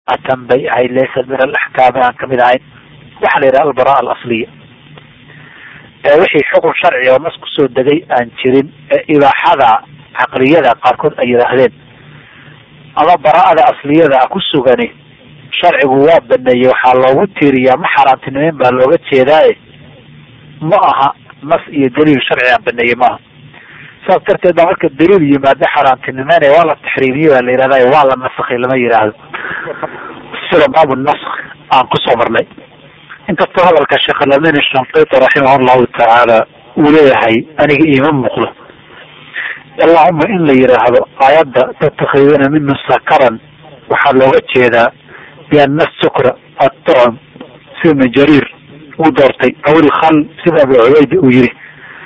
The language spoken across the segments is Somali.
atan bay ahayd laysa min alaxkaami aan kamid ahayn waxaa la yidhaha albara alasliya ee wixii xukun sharci oo nas kusoo degay aan jirin ee ibaaxada caqliyada qaarkood ay yidhaahdeen ama bara'ada asliyada ah ku sugani sharcigu waa baneeyey waxaa loogu tiiriyaa ma xaaraantinimeyn baa looga jeedaaye ma aha nas iyo daliil sharci aan baneeyey maaha saas darteed baa marka daliil yimaado xaaraantinimeyn waa la taxriimiye baa la yihahda waa la nasakhay lama yidhaahdo sida baabu nask aan kusoo marnay inkastoo hadalka sheekh alamin shanqiti raximah llahu tacaala uu leeyahay aniga iima muuqdo allahuma in la yidhaahdo aayadda tatakhiduuna minu sakaran waxaa looga jeedaa biana sukra attucm sida ibnu jariir uu doortay aw ilkhal sida abu cubaydi uu yiri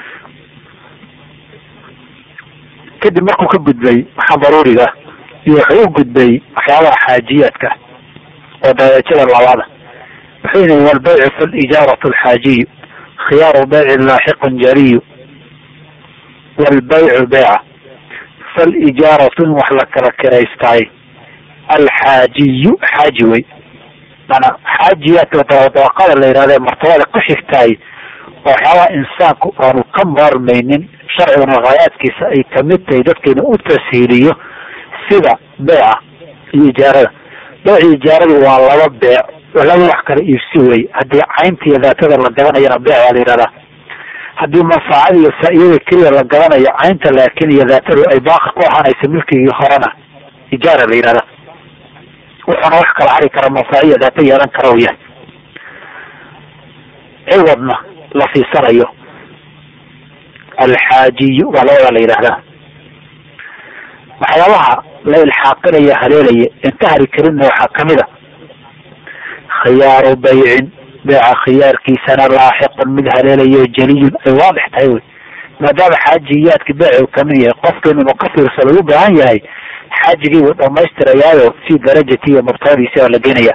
kadib markuu ka gudbay waxaa daruuriga iyo wuxuu u gudbay waxyaabaha xaajiyaadka oo darajada labaada wuxuu yihi walbaycu falijaaratu alxaajiyu khiyaaru bayci laaxiqun jariyu walbaycu beyca falijaaratu in wax la kala kiraystaay alxaajiyu xaaji wey mana xaajiyaadka dabaqada la yihahda martabada ku xigtaay oo waxyaabaha insaanku aanu ka maarmaynin sharciguna haayaadkiisa ay kamid tahay dadkeena u tashiiliyo sida beeca iyo ijaarada beec iyo ijaaradu waa laba beec laba wax kala iibsi wey haddii caynta iyo daatada la gadanayana beec baa la yihahdaa haddii manfaacada iyo faa-idada keliya la gadanayo caynta laakin iyo daatadu ay baaqi ku ahaanaysa milkigii horena ijaara la yihahda wuxuuna wax kala hari kara manfaaciya daata yeelan kara u yahay ciwadna la siisanayo alxaajiyu waa labada la yidhaahdaa waxyaabaha la ilxaaqinaya haleelaya inta hari karinna waxaa kamid a khiyaaru baycin beeca khiyaarkiisana laaxiqun mid haleelayo jeliyun ay waadix tahay wey maadaama xaajiyaadka beec uu kamid yahay qofkan inuu ka fiirsado u baahan yahay xaajigii wuu dhamaystirayaayo fi darajati iyo murtabadiisi baa la geenaya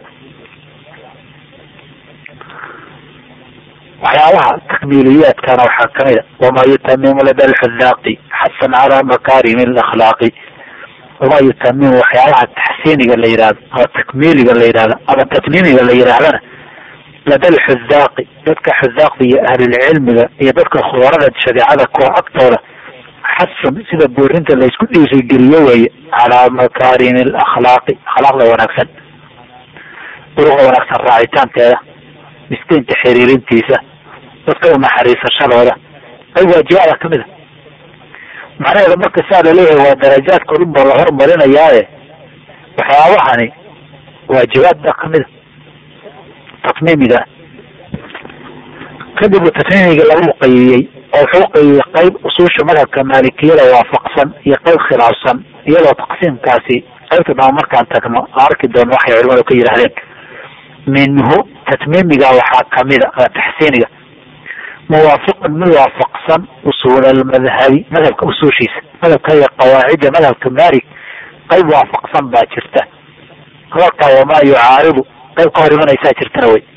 waxyaabaha takmiiliyaadkana waxaa kamid a wamaa yutamimu lada alxudaaqi xasan calaa makaarimi alakhlaaqi wamaa yutamimu waxyaabaha taxsiiniga la yihahdo ama takmiiliga la yihahdo ama tatmiimiga la yidhaahdana lada alxudaaqi dadka xudaaqda iyo ahlulcilmiga iyo dadka khubarada shareecada kuwa agtooda xasan sida boorinta laysku dhiirigeliyo weeye calaa makaarimi alakhlaaqi akhlaaqda wanaagsan duruqda wanaagsan raacitaankeeda miskiinka xiriirintiisa dadka unaxariisashadooda ay waajibaada kamid a macnaheeda marka saa laleeyahay waa darajaadka odhan baa la hormarinayaaye waxyaabahani waajibaad baa kamid a tatmiimiga kadib tatmiimiga lagu qayiyey oo wuxuu qayiyey qayb usuusha madhabka maalikiyada waafaqsan iyo qayb khilaafsan iyadoo taqsiimkaasi qaybta dhama markaan tagno arki doono waxay culimadu ka yidhaahdeen minhu tatmiimiga waxaa kamida taxsiiniga muwaafiqun mid waafaqsan usuul almadhabi madhabka usuushiisa madhabka iyo qawaacidda madhabka maalik qayb waafaqsan baa jirta hadalkaa wamaa yucaaridu qayb ka hor imanaysaa jirtana wey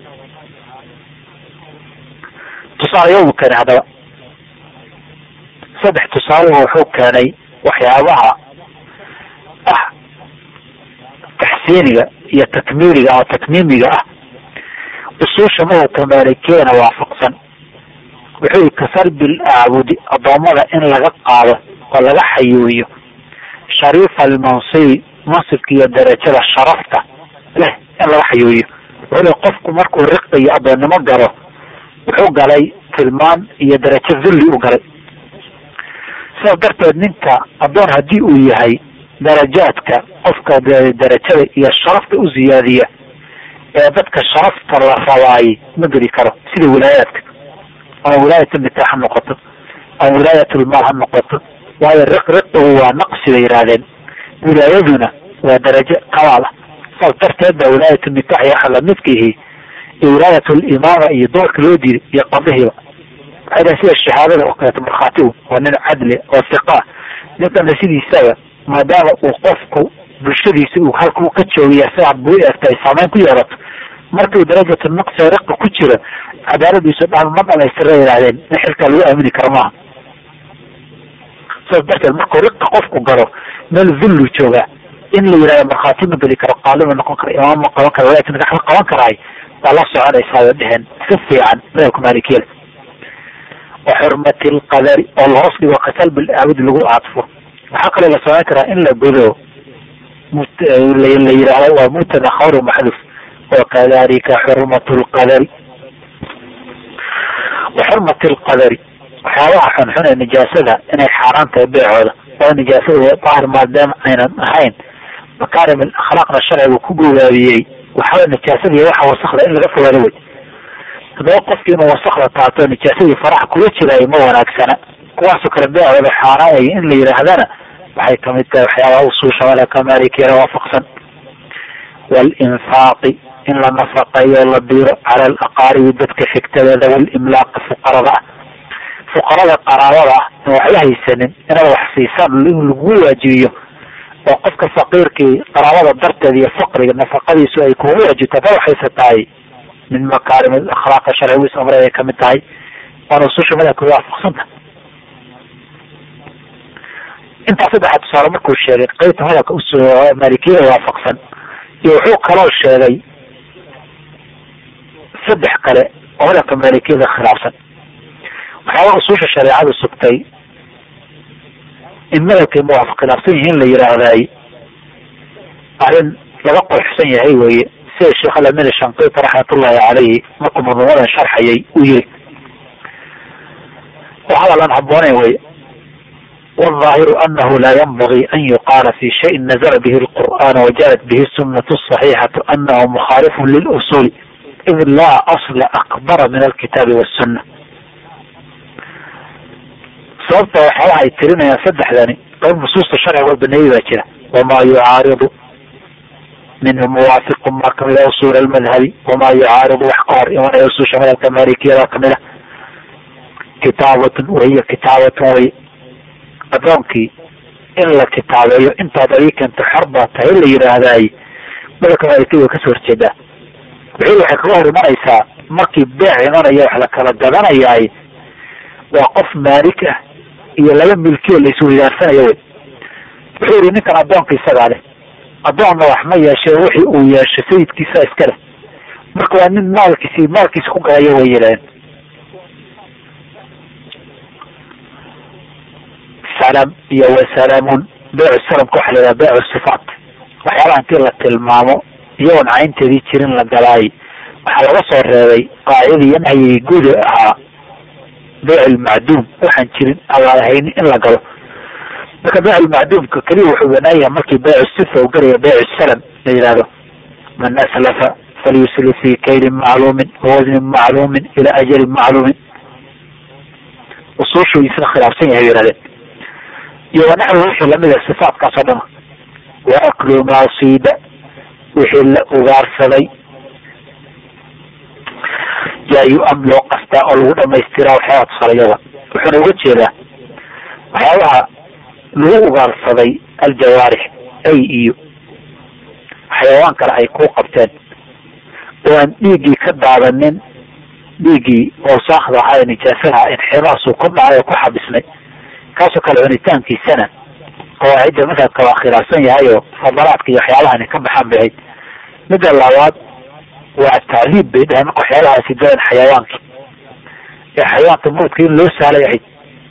tusaalayo buu keenay haddaba saddex tusaalehu wuxuu keenay waxyaabaha ah taxsiiniga iyo takmiiliga ama tatmiimiga ah usuusha madhabka maalikiyana waafaqsan wuxuu yihi kasarbi laacbudi addoommada in laga qaado oo laga xayuuyo shariifa almansibi mansibka iyo darajada sharafta leh in laga xayuuyo wuxuu li qofku markuu riqi iyo addoonnimo galo wuxuu galay tilmaan iyo darajo dulli u galay sidaas darteed ninka addoon haddii uu yahay darajaadka qofka darajada iyo sharafta u ziyaadiya ee dadka sharafta la rabaayay ma geli karo sida wilaayaadka ama wilaayat nikaax ha noqoto ama wilaayatulmaal ha noqoto waayo riq riqigu waa naqsi bay yidhahdeen wilaayaduna waa darajo kamaal ah saas darteed baa wilaayat nikaax iyo waxa lamidka ihi iyo wilaayat limaama iyo doorka loo diiday iyo qadihiiba waxay dhahen sida shahaadada oo kaleeto markhaatigu waa nin cadli oo siqa ninkana sidiisaba maadaama uu qofku bulshadiisa uu halka uu ka joogiya si aad buu eegta ay saameyn ku yeelato markuu darajatu naqsi riqa ku jiro cadaaladiisu dhan ma dhamaystira yidhahdeen in xilkaa lagu aamini karo maaha saas darteed markuu riqa qofku galo meel dullu joogaa in la yidhahdo markhaati ma geli karo qaalima noqon kara imaam ma qaban kara walakin nikax ma qaban karaay waa la soconaysaa bay dheheen si fiican madhabka maalikiyada wa xurmati lqadari oo lahoos dhigo kasalbi aabud lagu aadfo waxaa kaloo la samayn karaa in la godo la yidhaahdo waa mubtada khawr maxduf wakadalika xurmat lqadari wa xurmati lqadari waxyaabaha xunxun ee nijaasada inay xaaraan tahay beecooda oo nijaasada daahir maadaama aynan ahayn makaarim akhlaaqna sharcigu ku gogaabiyey waxaa nijaasada iyo waxa wasakda in laga fogaado wey haddaba qofki inuu wasakda taato nijaasadii faraxa kula jiraayo ma wanaagsana kuwaasoo kale beecooda xaaraanaya in la yidhaahdana waxay kamid tahay waxyaabaha usuusha malaka maalikiyada waafaqsan walinfaaqi in la nafaqeeyo la diiro cala alaqaaribi dadka xigtadeeda walimlaaqi fuqarada ah fuqarada qaraabada ah in waxba haysanin inaad wax siisaan in lagu waajibiyo oo qofka faqiirkii qaraabada darteed iyo faqriga nafaqadiisu ay kugu waajibto hada waxayse tahay min makaarim akhlaaqa sharcigu is amray ay kamid tahay waana ususha madhabka waafaqsanta intaa saddexaad tusaale markuu sheegay qeybta madhabka maalikiyada waafaqsan iyo wuxuu kaloo sheegay saddex kale oo madhabka maalikiyada khilaafsan waxyaaba usuusha shareecadu sugtay in madhabkay muwaafaq khilaafsan yihiin la yidhaahday arrin laga qorxsan yahay weye sida sheekh alamin shanqiti raxmatullahi caleyhi markuu madmuumadan sharxayay uu yiri oo hadal aan habbooneyn weye والظاهر أنه لا ينبغي أن يقال في شيء نزل به القرآن وجاءت به السنة الصحيحة أنه مخالف للأصول إذ لا أصل أكبر من الكتاب والسنة sababta waxyaalaha ay tirinayaan saddexdani qayb nusuusta sharciga oo baneeyey baa jira wamaa yucaaridu minhu muwaafiqu ma kamid a usuul almadhabi wamaa yucaaridu wax ka hor imanaya usuusha madhabka maalikiyada kamid a kitaabatun wahiya kitaabatun way adoonkii in la kitaabeeyo intaad adii keento xor baa tahay la yidhaahdaay madhabka maalikiyada way kasoo horjeedaa wixii waxay kaga hor imanaysaa markii beec imanaya wax la kala gadanayaay waa qof maalik ah iyo laba milkiyo la isweydaarsanaya wey wuxuu yihi ninkan addoonka isagaa leh addoonna wax ma yeeshe wixii uu yeeshay sayidkiisa iska leh marka waa nin maalkiisi maalkiisa ku gadaya way yidhahdeen salam iyo wasalaamun beecu salamka waxa la yidhaha beecu sifaat waxyaalaha intii la tilmaamo iyagoon caynteedii jirin la galaay waxaa laga soo reebay qaacidadii iyo nahyigii guud ahaa beyc lmacduum waxaan jirin agaan haynin in la galo marka beyc lmacduumka keliya wuxuu banaan yahay markii beycu sifa u galaya beyc salam la yihahdo man aslafa falyusli fi kaylin macluumin wawasnin macluumin ila ajalin macluumin usuushu isna khilaafsan yahay yihahdeen iyo wanaxwi wixii lamida sifaatkaas oo dhama wa aklu maasiida wixii la ugaarsaday yaayu am loo qastaa oo lagu dhamaystiraa waxyaabaha tusaalayada wuxuuna uga jeedaa waxyaabaha lagu ugaarsaday aljawaarix ay iyo xayawaan kale ay ku qabteen oo aan dhiiggii ka daadanin dhiiggii awsaakda ahaa ee nijaasaha inximaasuu ku dhacay oo ku xabisnay kaasoo kale cunitaankiisana qawaacidda madhabka waa khilaafsan yahay oo fadalaadka iyo waxyaabahani ka baxaan bay ahayd midda labaad waa tacliib bay dhahay marka waxyaalahaasi galeen xayawaankii ee xayawaanka mawdka in loo sahlay ahayd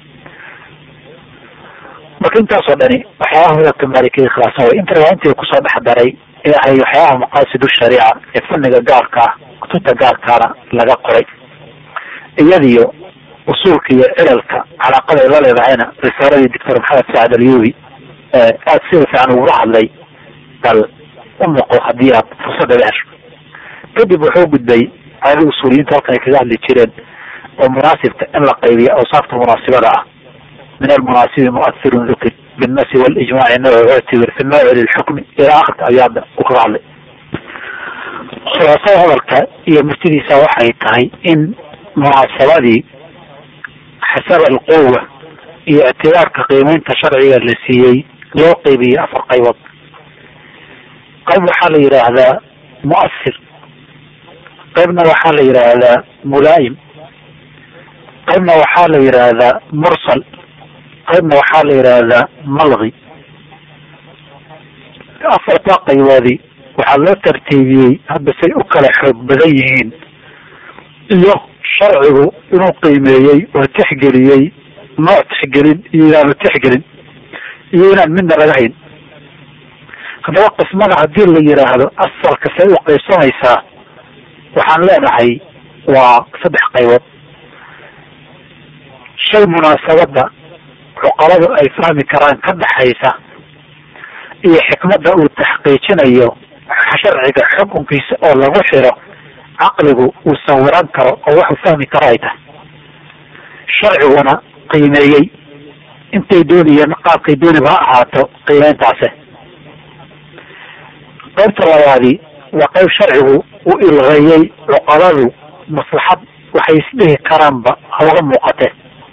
marka intaasoo dhani waxyaabaha madhabka maalikiyada khilaafsan way inta waa intii kusoo dhex daray ee ahay waxyaabaha maqaasidu shariica ee fanniga gaarka ah kutubta gaarkaana laga qoray iyadiyo usuulka iyo cilalka calaaqaday la leedahayna risaaladii doctor maxamed sacad alyubi aada sida fiican ugula hadlay bal u noqo haddii aad fursadda la hesho kadib wuxuu gudbay caadada usuuliyiinta halkan ay kaga hadli jireen oo munaasibka in la qaybiyo awsaafta munaasibada ah min almunaasibi muathirun dukir binnasi walijmaaci nawcu uctibir fi nawci lilxukmi ilaa akhirka abyaada uu kaga hadlay khulaasada hadalka iyo murtidiisa waxay tahay in munaasabadii xasaba alquwa iyo ictibaarka qiimeynta sharciga la siiyey loo qeybiyey afar qaybood qayb waxaa la yidhaahdaa muasir qaybna waxaa la yidhaahdaa mulaayim qaybna waxaa la yidhaahdaa mursal qaybna waxaa la yidhaahdaa malgi afartaa qayboodii waxaa loo tartiibiyey hadda say u kala xoog badan yihiin iyo sharcigu inuu qiimeeyey oo tixgeliyey nooc tixgelin iyo inaanu tixgelin iyo inaan midna laga hayn haddaba qismada haddii la yidhaahdo asalka say u qaybsamaysaa waxaan leenahay waa saddex qaybood shay munaasabada cuqaladu ay fahmi karaan ka dhaxaysa iyo xikmadda uu taxqiijinayo sharciga xukunkiisa oo lagu xiro caqligu uu sawiran karo oo waxuu fahmi karo ay tahay sharciguna qiimeeyey intay doonayeen qaabkay dooniba ha ahaato qiimeyntaase qaybta labaadi waa qayb sharcigu u ilqeeyey cuqaladu maslaxad waxay isdhihi karaanba hooga muuqatee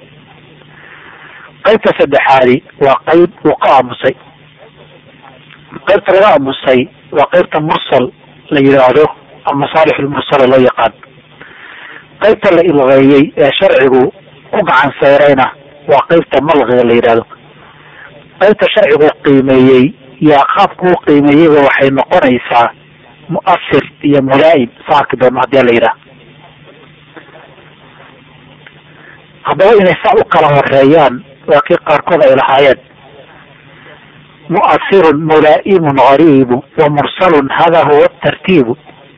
qaybta saddexaadi waa qayb uu ka aamusay qaybta laga aamusay waa qaybta mursal la yidhaahdo amasaalix lmursala loo yaqaan qaybta la ilqeeyey ee sharcigu ku gacan sayrayna waa qaybta malqiga la yidhahdo qaybta sharcigu qiimeeyey yaa qaabku u qiimeeyeyba waxay noqonaysaa mu'asir iyo mulaa'im sa arki doona hadii la yidhaha haddaba inay saa u kala horeeyaan waa kii qaarkood ay lahaayeen mu'asirun mulaa'imun gariibu wa mursalun hada huwa tartiibu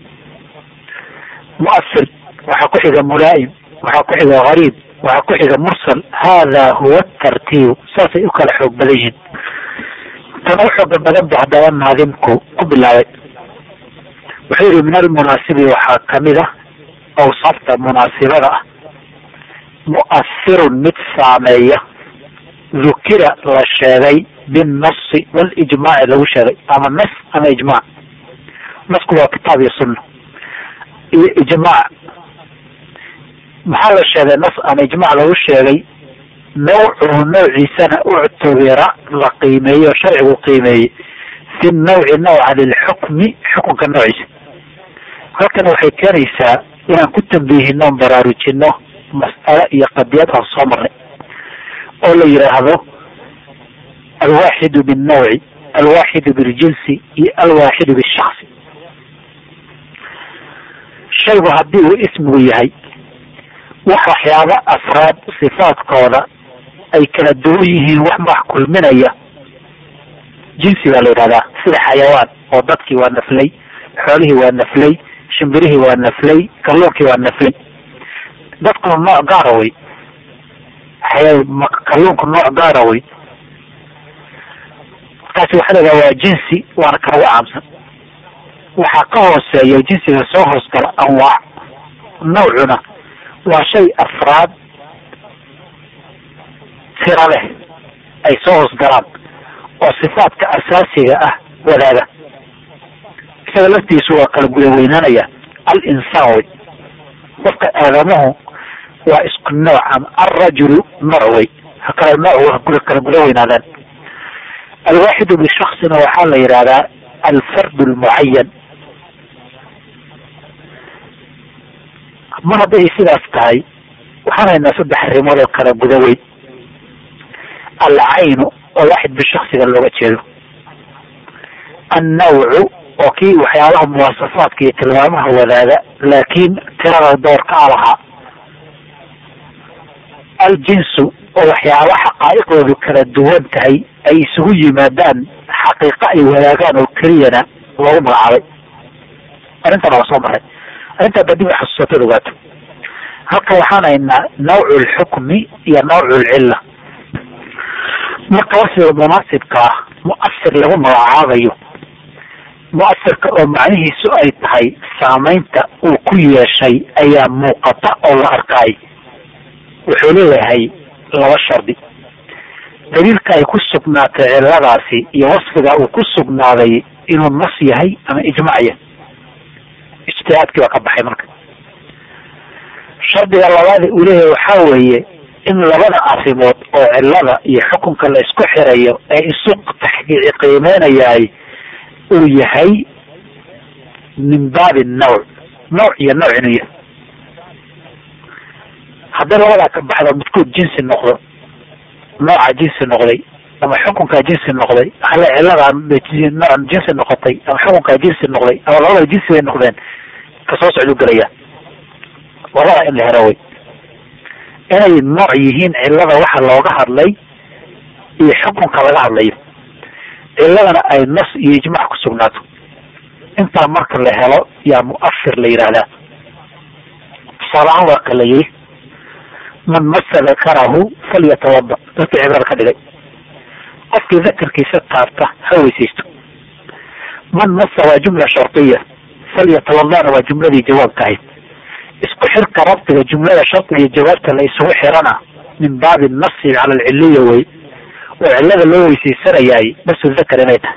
mu'asir waxaa ku xiga mulaa'im waxaa ku xiga gariib waxaa ku xiga mursal hada huwa tartiibu saasay u kala xoog badan yihiin tana u xooga badan ba haddaba naadimku ku bilaabay wuxuu yihi min almunaasibi waxaa kamid ah awsaafta munaasibada ah mu'asirun mid saameeya dukira la sheegay binnasi walijmaaci lagu sheegay ama nas ama ijmaac nasku waa kitaab iyo sunna iyo ijmaac maxaa la sheegay nas ama ijmaac lagu sheegay nawcuhu nawciisana uctubira la qiimeeyey oo sharcigu qiimeeyey fi nawci nawca lilxukmi xukunka noociisa halkan waxay keenaysaa inaan ku tambiihino on baraarujino mas'alo iyo qadiyad aan soo marnay oo la yidhaahdo alwaaxidu binnawci alwaaxidu biljinsi iyo alwaaxidu bishaksi shaygu haddii uu ismigu yahay wax waxyaabo afraad sifaadkooda ay kala duwan yihiin wax wax kulminaya jinsi baa la yidhahdaa sida xayawaan oo dadkii waa naflay xoolihii waa naflay shimbirihii waa naflay kalluunkii waa naflay dadkuna nooc gaara wey kalluunku nooc gaara wey markaasi waxaa la yidhaha waa jinsi waana kalagu caamsan waxaa ka hooseeya jinsiga soo hoos gala anwaac nawcuna waa shay afraad tira leh ay soo hoos galaan oo sifaadka asaasiga ah wadaaga isaga laftiisu waa kala guda weynaanaya al insaan wey qofka aadamuhu waa isku nooc ama alrajulu nooc wey hakala nooc wa kala guda weynaadaan alwaaxidu bishaksina waxaa la yidhahdaa alfard lmucayan mar hadday sidaas tahay waxaan haynaa saddex arrimood oo kala guda weyn alcaynu oo waaxid bishaksiga looga jeedo annawcu oo kii waxyaabaha muwasafaadka iyo tilmaamaha wadaaga laakiin tirada doorka a lahaa aljinsu oo waxyaaba xaqaa'iqdoodu kala duwan tahay ay isugu yimaadaan xaqiiqo ay wadaagaan oo keliyana loogu magacaabay arrintan waa soo maray arrintaa badib xasuusatad ogaato halka waxaan haynaa nawcu lxukmi iyo nawcu lcilla marka wasiga munaasibka ah mu'asir lagu magacaabayo mu'asirka oo macnihiisu ay tahay saamaynta uu ku yeeshay ayaa muuqata oo la arkay wuxuu leeyahay laba shardi daliilka ay ku sugnaatay cilladaasi iyo wasfiga uu ku sugnaaday inuu nas yahay ama ijmac yahay ijtihaadkii baa ka baxay marka shardiga labaada uu leeyahay waxaa weeye in labada arrimood oo cillada iyo xukunka la isku xirayo ee isu taxqiici qiimeynayaay uu yahay min baabi nawc nooc iyo nooc inuu yahay hadday labadaa ka baxdo midkood jinsi noqdo nooca jinsi noqday ama xukunkaa jinsi noqday hale ciladaa nooc jinsi noqotay ama xukunkaa jinsi noqday ama labada jinsi bay noqdeen ka soo socduu gelaya labada in la helo wey inay nooc yihiin cilada waxa looga hadlay iyo xukunka laga hadlayo ciladana ay nas iyo ijmac ku sugnaato intaa marka la helo yaa muafir la yidhaahdaa tusaalahaan waa ka la yidhi man masa dakarahu falyatawada dadka cibrada ka dhigay qofkii dakarkiisa taabta ha weysaysto man masa waa jumla shardiya falyatawadana waa jumladii jawaabka ahayd isku xirka rabtiga jumlada shardiga iyo jawaabta la isugu xirana min baabi nasi cala alciliya wey oo cilada loo weysaysanayaay basu dakar inay tahay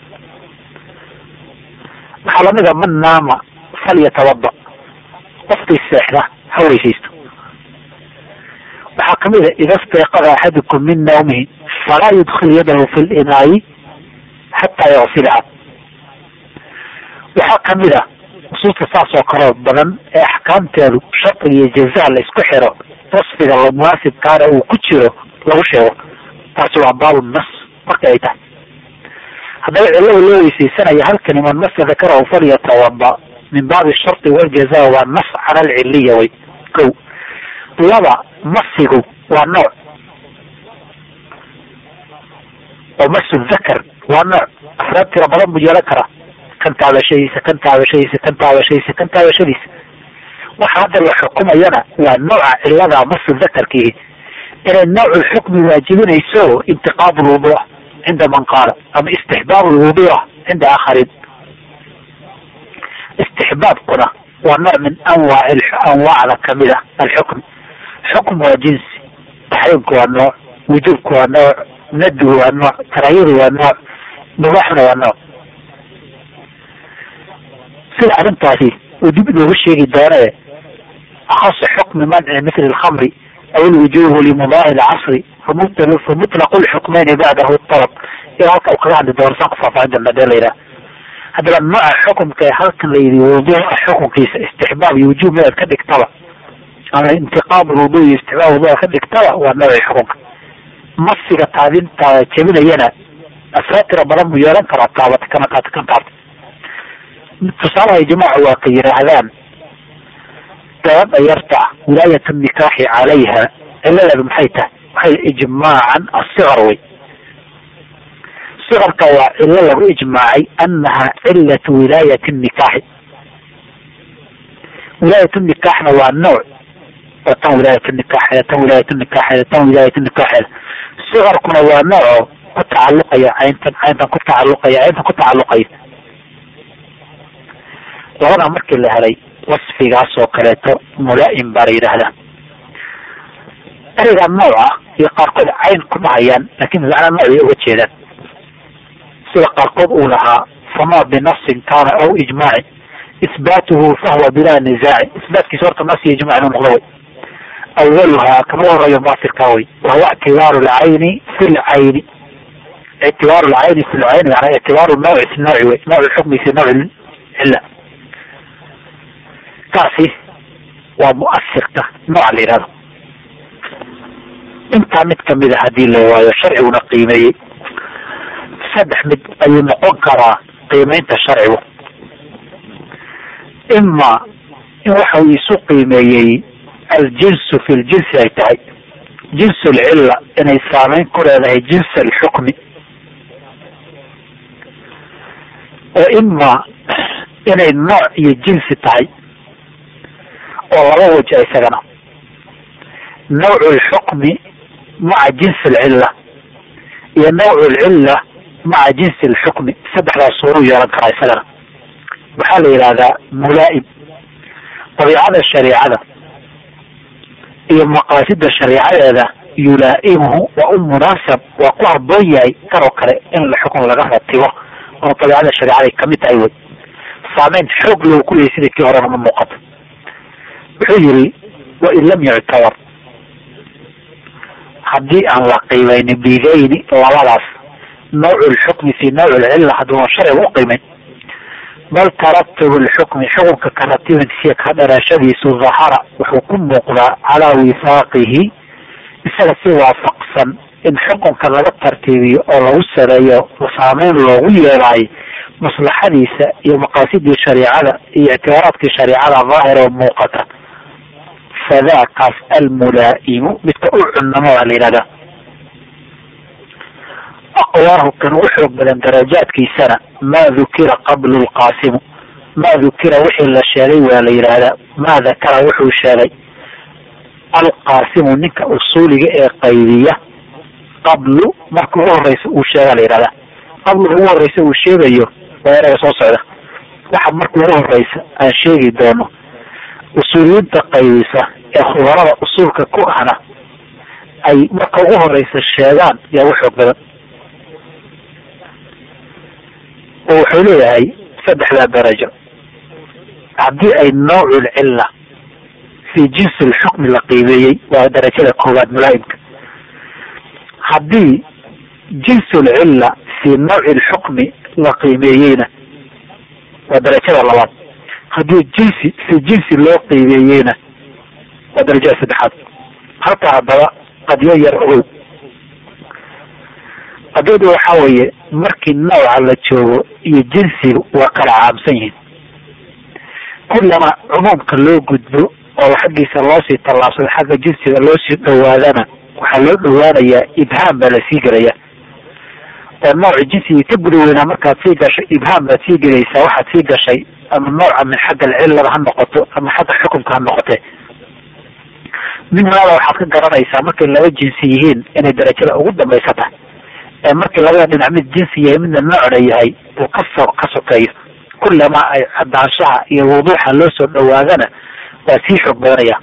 waxaa lamid a man naama falyatawada qofkii seexda ha weysaysto waxaa kamid a ida stayqada axadukum min nawmihi falaa yudkil yadahu fi linaayi xataa yagsilaha waxaa kamid a nusuusta saas oo kaleo badan ee axkaamteedu shardiga iyo jazaa la isku xiro wasfiga munaasibkaana uu ku jiro lagu sheego taasi waa baabu nas marka ay tahay haddaba cilada loo weysaysanaya halkani man masa dakarahu falyatawada min baabi shardi waljaza waa nas cala alciliya way ko laba masigu waa nooc oo masu dakar waa nooc afraad tira badan buu yeelan karaa kan taabashadiisa kan taabashadiisa kan taabashadiisa kan taabashadiisa waxa hadda la xukumayana waa nooca cilada masu dakarkiihi inay noocu lxukmi waajibinayso intiqaad lwuduuc cinda man qaala ama istixbaab lwuduuc cinda aakharin istixbaabkuna waa nooc min anwaac anwaacda kamid a alxukm xukm waa jinsi taxriimku waa nooc wujuubku waa nooc nadgu waa nooc karaayadu waa nooc mubaaxuna waa nooc sida arrintaasi uu dib inooga sheegi doonee akhasu xukmi manci mithli alkhamri aw alwujubu limudaahi lcasri famutlaqu lxukmeyni bacdahu alab iyo halka u kaga hadli doono saan ku faahfaahin doona dee layidhaha haddaba nooca xukumka ee halkan la yidhi wuduuca xukunkiisa istixbaab iyo wujuub meed ka dhigtaba ama intiqaam lwudu iyo istixbaab wuduuca ka dhigtaba waa noocii xukunka masiga taabinta jebinayana asraa tira badan buu yeelan karaa taabata kana taabta kan taabta tusaalaha ijmaacu waa ka yidhaahdaan gabadha yarta wilaayat nikaaxi calayha ciladeedu maxay tahay waxay ijmaacan asiqar wey siqarka waa cilo lagu ijmaacay anaha cilatu wilaayat nikaaxi wilaayat nikaaxna waa nooc oo tan wilaayat nikaaxeeda tan wilaayat nikaaxeeda tan wilaayat nikaaxeeda siqarkuna waa nooco ku tacaluqaya cayntan cayntan ku tacaluqaya cayntan ku tacaluqaya labadaa markii la helay wasfigaas oo kaleeto mulaa'im baa la yidhaahdaa ereygaa nooca iyo qaarkood cayn kuma hayaan laakin macnaa nooc bay uga jeedaan sida qaarkood uu lahaa fama binasin kaana aw ijmaacin isbaatuhu fahuwa bilaa nisaaci isbaatkiisa horta nas iyo ijmac inuu noqdo way awaluhaa kama horeeyo baasirkaa way wahuwa ictibaaru lcayni fi lcayni ictibaaru lcayni fi lcayni manaa ictibaaru nawci fi nawci wey nawc lxukmi fi nawci cilla kaasi waa muasirka nooca la yihahdo intaa mid kamid a hadii la waayo sharciguna qiimeeyey saddex mid ayuu noqon karaa qiimeynta sharcigu ima in waxa uu isu qiimeeyey aljinsu fi ljinsi ay tahay jinsu lcilla inay saameyn ku leedahay jins alxukmi oo ima inay nooc iyo jinsi tahay oo laba waja isagana nawcu lxukmi maca jinsi alcilla iyo nawcu lcilla maca jinsi alxukmi saddexdaas suuruu yeelan karaa isagana waxaa la yidhahdaa mulaa'im dabiicada shariicada iyo maqaasida shariicadeeda yulaa'imuhu waa u munaasab waa ku haboon yahay kan oo kale in la xukun laga ratibo oo dabiicada shariicaday kamid tahay wey saameyn xoog loo ku leeyay sida kii horena ma muuqato wuxuu yihi wain lam yuctabar haddii aan la qiimeynin bidayni labadaas nawcu lxukmi fi nawci lcilla hadduuna sharciga u qiimeyn bal taratub lxukmi xukunka karatibinsiya ka dharashadiisu dahara wuxuu ku muuqdaa calaa wifaaqihi isaga si waafaqsan in xukunka laga tartiibiyo oo lagu sareeyo saameyn loogu yeelaayo maslaxadiisa iyo maqaasidii shariicada iyo ictibaaraadkii shariicada daahir oo muuqata fadaakaas almulaa'imu midka u cunamo baa la yidhahdaa aqwaahu kan ugu xoog badan darajaadkiisana maa dukira qablu lqaasimu maa dukira wixii la sheegay waa la yidhaahdaa maa dakara wuxuu sheegay alqaasimu ninka usuuliga ee qaybiya qablu marka ugu horeysa uu sheega la yidhahdaa qablu ugu horeysa uu sheegayo waa eraga soo socda waxa marka ugu horeysa aan sheegi doono usuuliyiinta qaybisa ee khubarada usuulka ku ahna ay marka ugu horeysa sheegaan yaa u xoog badan oo wuxuu leeyahay saddexdaa darajo haddii ay nawcul cilla fi jinsi lxukmi la qiimeeyey waa darajada koowaad mulaa'imka haddii jinsul cilla fi nawci lxukmi la qiimeeyeyna waa darajada labaad haddii jinsi fi jinsi loo qiimeeyeyna waa darajada saddexaad halka haddaba qadyo yar ogow qadiyadu waxaa weeye markii nawca la joogo iyo jinsigu waa kala caamsan yihiin kullama cumuumka loo gudbo oo xaggiisa loosii tallaabsado xagga jinsiga loosii dhowaadana waxaa loo dhowaanayaa ibhaam baa lasii gelaya oo nooci jinsigii ka guda weynaa markaad sii gashay ibhaam baad sii gelaysaa waxaad sii gashay ama nooca min xagga alcillada ha noqoto ama xagga xukumka ha noqote min hada waxaad ka garanaysaa markay laba jinsi yihiin inay darajada ugu dambaysa tahay ee markii labada dhinac mid jinsi yahay midna noocna yahay uu kasoo ka sokeeyo kullama ay cadaanshaha iyo wuduuxa loo soo dhowaadana waa sii xoog badanaya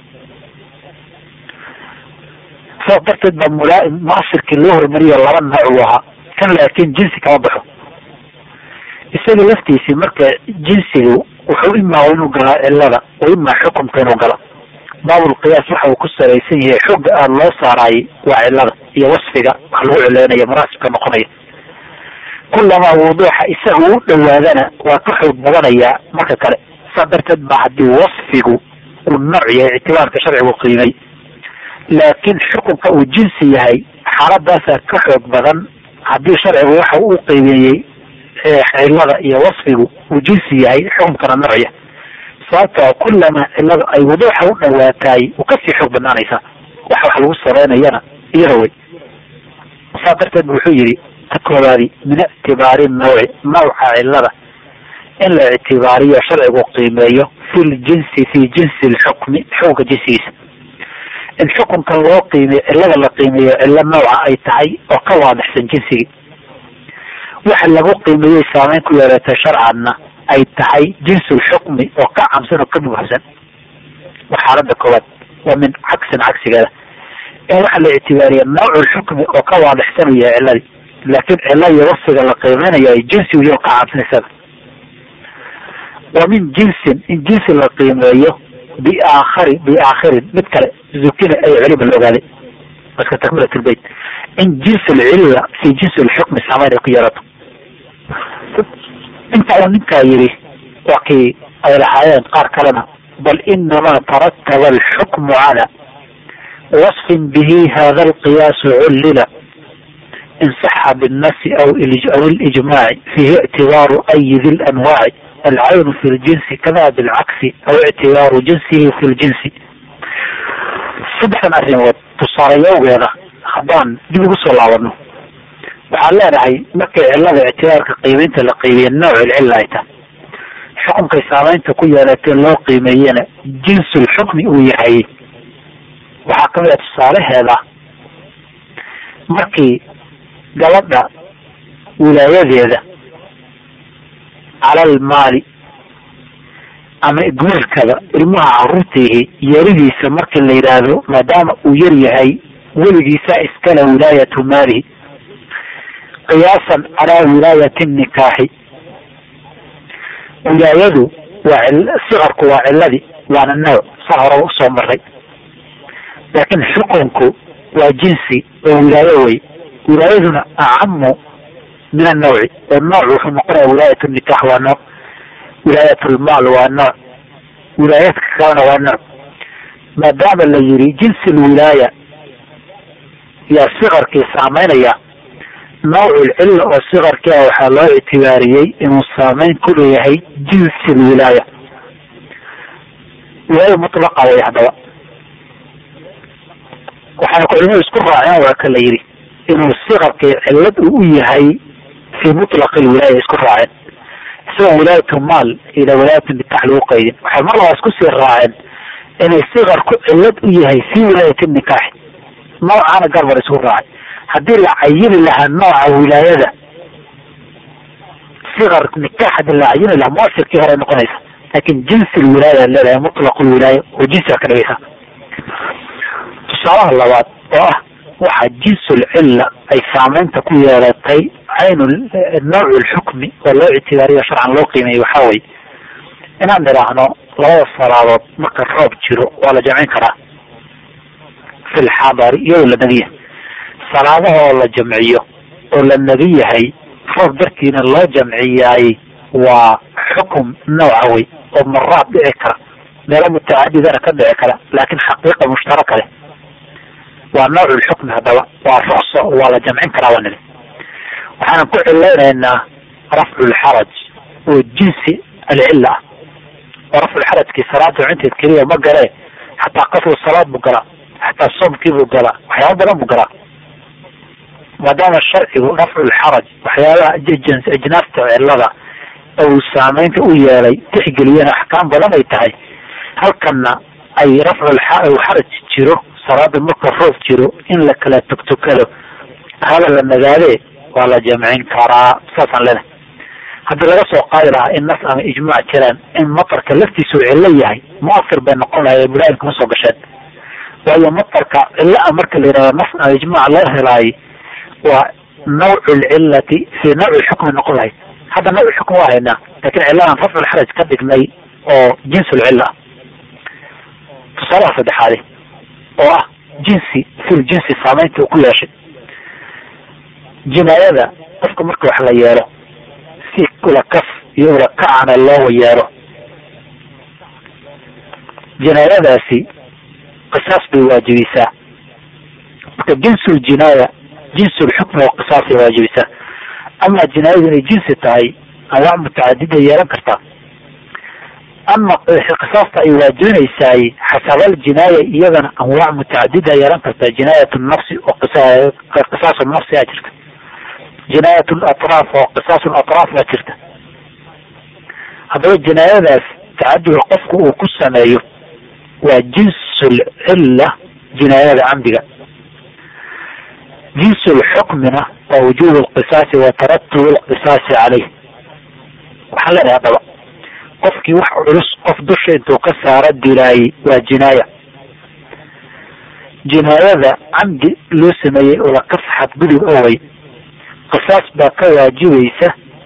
saas darteed baa mulaaim muasirkii loo hormariyo laba nooc uu ahaa kan laakiin jinsi kama baxo isaga laftiisii marka jinsigu wuxuu imaa inuu galaa cilada wa imaa xukumka inuu galo baabulqiyaas waxa uu ku salaysan yahay xooga aada loo saaraayay waa cilada iyo wasfiga wax lagu cileynaya munaasibka noqonaya kullamaa wuduuxa isaga u dhowaadana waa ka xoog badanayaa marka kale saa darteed ba haddii wasfigu uu nooc yahay ictibaarka sharcigu qiimay laakiin xukunka uu jinsi yahay xaaladaasaa ka xoog badan haddii sharcigu waxa uu qiimeeyey cilada iyo wasfigu uu jinsi yahay xukunkana noocya sababtoo kullama ciladu ay wuduuxa u dhowaataay u kasii xoog badnaanaysaa wax wax lagu saleynayana iyada wey saa darteed bu wuxuu yihi ta koobaadi min ictibaari nawci nawca cilada in la ictibaariyo sharcigu qiimeeyo fi ljinsi fi jinsi lxukmi xukunka jinsigiisa in xukunka loo qiimeyo cilada la qiimeeyo cilo nooca ay tahay oo ka waadixsan jinsigii waxa lagu qiimeeyey saameyn ku yeelatay sharcanna ay tahay jinsu lxukmi oo ka camsan oo ka mubahsan waa xaalada koowaad waa min cagsin cagsigeeda in waxa la ictibaariya nawcu lxukmi oo ka waadixsan u yahay ciladii laakiin cilo iyo wasfiga la qiimeynayo ay jinsi iyo ka camsan isaga wa min jinsin in jinsi la qiimeeyo biaakhari biaakhirin mid kale zukina ay culima la ogaaday marka takmilat lbeyt in jinsi lcilla fi jinsi lxukmi saameyn ay ku yeelato inta uu ninkaa yidhi waa kii ay lahaayeen qaar kalena bal inamaa tarataba alxukmu cala wasfin bihi hada alqiyaasu cullila in saxa binnasi aw aw ilijmaaci fihi ictibaaru ayi di lanwaaci alcaynu fi ljinsi kada bilcagsi aw ictibaaru jinsihi fi ljinsi saddexdan arrimood tusaalayowgeeda haddaan dib ugu soo laabano waxaan leenahay markay cilada ictibaarka qiimeynta la qiimeeye nooc ilcilla ay tahay xukunkay saameynta ku yeelatee loo qiimeeyena jinsul xukmi uu yahay waxaa kamid a tusaalaheeda markii gabadha wilaayadeeda calal maali ama igmeelkada ilmaha caruurtiihi yaridiisa markii la yidhaahdo maadaama uu yar yahay weligiisa iskale wilaayatu maalihi qiyaasan calaa wilaayati nikaaxi wilaayadu waa sikarku waa ciladii waana nooc saa horaba usoo maray laakiin xukunku waa jinsi oo wilaayo wey wilaayaduna acamu min annawci oo nooc wuxuu noqonaya wilaayat nikaax waa nooc wilaayat lmaal waa nooc wilaayaadka kalena waa nooc maadaama la yiri jinsi lwilaaya yaa sikarkii saameynaya nawcul cilla oo sikarkii ah waxaa loo ictibaariyey inuu saameyn ku leeyahay jinsi lwilaaya wilaaya mutlaqa way haddaba waxaana culimadu isku raaceen waa ka la yidhi inuu sikarkii cillad uu u yahay fii mutlaqi lwilaaya isku raaceen isagoo wilaayatu maal ila wilaayatan bitax lagu qaydin waxay mar labaa isku sii raaceen inay sikarku cillad u yahay fii wilaayati nikaaxi noocaana garbar isku raacay haddii la cayini lahaa nooca wilaayada sikar nikaax hadii la cayini lahaa muasirkii hore noqonaysa laakin jinsi lwilaaya leedahay mutlaq lwilaaya oo jinsiga ka dhigaysa tusaalaha labaad oo ah waxaa jinsul cilla ay saameynta ku yeelatay caynu nawc lxukmi oo loo ictibaariyo sharcan loo qiimeeyey waxaa weye inaan idhaahno labada salaadood marka roob jiro waa la jamcin karaa fi lxadari iyadoo la nabi yahay salaadaha oo la jamciyo oo la nabi yahay roob dartiina loo jamciyaay waa xukum nooca wey oo maraad dhici kara meelo mutacadidana ka dhici kara laakin xaqiiqa mushtaraka leh waa nawc lxukmi haddaba waa rukso waa la jamcin karaa waa nili waxaan ku cilaynaynaa rafcu lxaraj oo jinsi alcilla ah oo rafculxarajkii salaada jamcinteed keliya ma galee xataa qasru salaad buu galaa xataa soomkii buu galaa waxyaaba badan buu galaa maadaama sharcigu rafculxaraj waxyaabaha ajnaasta cillada uu saameynta u yeelay tixgeliyeen axkaam badan ay tahay halkana ay rafculxaraj jiro salaada marka roob jiro in la kala tugtukado hada la nagaadee waa la jamcin karaa saasaan leenahay haddii laga soo qaadi lahaa in nas ama ijmaac jiraan in matarka laftiisu cillo yahay muasir bay noqon lahay bulaayin kuma soo gasheen waayo matarka cillo a marka la yihahdo nas ama ijmaac loo helaayo waa nawcu lcillati fii nawci lxukmi noqon lahayd hadda nawc xukm waa haynaa lakin cilladan rafculxaraj ka dhignay oo jinsulcilla ah tusaalaha saddexaade oo ah jinsi fil jinsi saameynta uu ku yeeshay jinaayada qofka marka wax la yeelo si ulakaf iyo ulakacana loo yeelo jinaayadaasi qisaas bay waajibisaa marka jinsul jinaaya jinsul xukmi oo qisaasay waajibisaa ama jinaayadu inay jinsi tahay anwaac mutacadida yeelan kartaa ama qisaasta ay waajibinaysaay xasabal jinaaya iyadana anwaac mutacadida yeelan kartaa jinaayat nafsi oo qisaasu nafsi a jirta jinaayat latraaf oo qisaasu latraaf baa jirta haddaba jinaayadaas tacaduga qofku uu ku sameeyo waa jinsul cilla jinaayada camdiga jinsul xukmina waa wujuub lqisaasi wa taratub lqisaasi caleyh waxaan leenahay haddaba qofkii wax culus qof dusha intuu ka saara dilaayay waa jinaaya jinaayada camdi loo sameeyey ulakaf xadgudub owey qisaas baa ka waajibaysa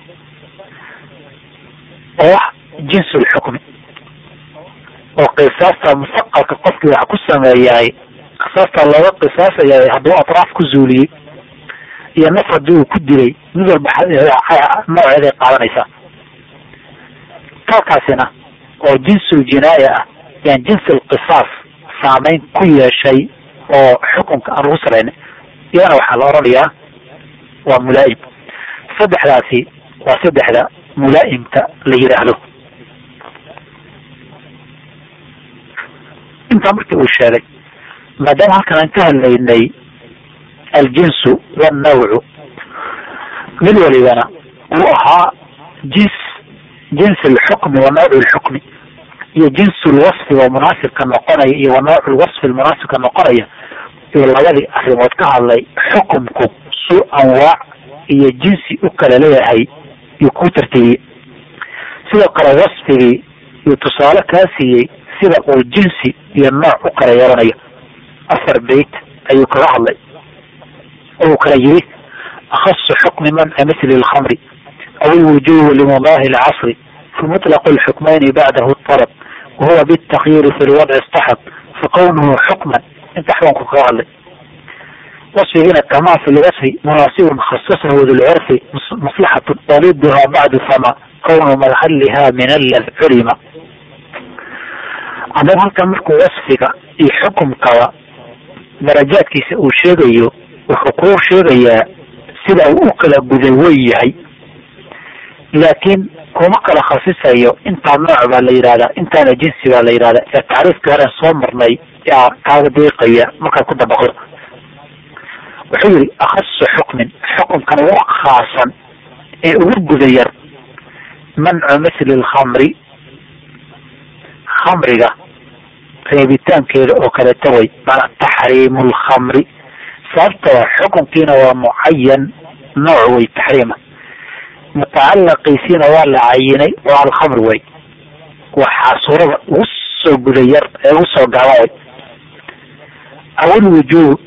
oo ah jinsul xukmi oo qisaasta musaqalka qofkii wax ku sameeyaay qisaastaa looga qisaasaya hadduu atraaf ku zuuliyey iyo naf haddii uu ku dilay mid walba nooceeday qaadanaysaa kalkaasina oo jinsul jinaaya ah yaan jinsul qisaas saameyn ku yeeshay oo xukunka aan lagu salaynay iyadana waxaa la odhanayaa waa mulaa'im saddexdaasi waa saddexda mulaa'imka la yidhaahdo intaa markii uu sheegay maadaama halkan aan ka hadlaynay aljinsu wannawcu mid walibana uu ahaa jins jinsi alxukmi wa nawcu lxukmi iyo jinsu lwasfi oo munaasibka noqonaya iyo wa nawcu lwasfi munaasibka noqonaya iyo labadii arrimood ka hadlay xukumku su anwaac iyo jinsi u kala leeyahay iyo kuu tartiibiyey sidoo kale wasfigii iyo tusaale kaa siiyey sida uu jinsi iyo nooc u kala yeelanayo afar beyt ayuu kaga hadlay oo uu kala yiri akhasu xukmi manca mithli lkhamri aw ilwujubu limudaahi lcasri fi mutlaq lxukmayni bacdahu طalab wahuwa bاtakyiiri fi lwadci اstaxab fakawnuhu xukman inta xukunku kaga hadlay wasfigiina kamaa fi lwasfi munaasibun khasasahu dulcurfi maslaxatu waliduha bacdu fama kawnu madhaliha min allad culima haddaba halkan markuu wasfiga iyo xukumkaba darajaadkiisa uu sheegayo wuxuu kuu sheegayaa sida uu u kala guday way yahay laakiin kuma kala khasisayo intaa nooc baa la yidhahdaa intaana jinsi baa la yidhahdaa ee tacriifkii horen soo marnay yaa kaaga deeqaya markaad ku dabaqdo wuxuu yihi akhasu xukmin xukunkan ugu khaasan ee ugu guda yar mancu mithli lkhamri khamriga reebitaankeeda oo kaleeta way maanaa taxriimu lkhamri sababtoo xukunkiina waa mucayan nooc way taxriima mutacalaqiisiina waa la cayinay waa alkhamr way waxaa suurada ugu soo guda yar ee ugu soo gaaba way awilwujuub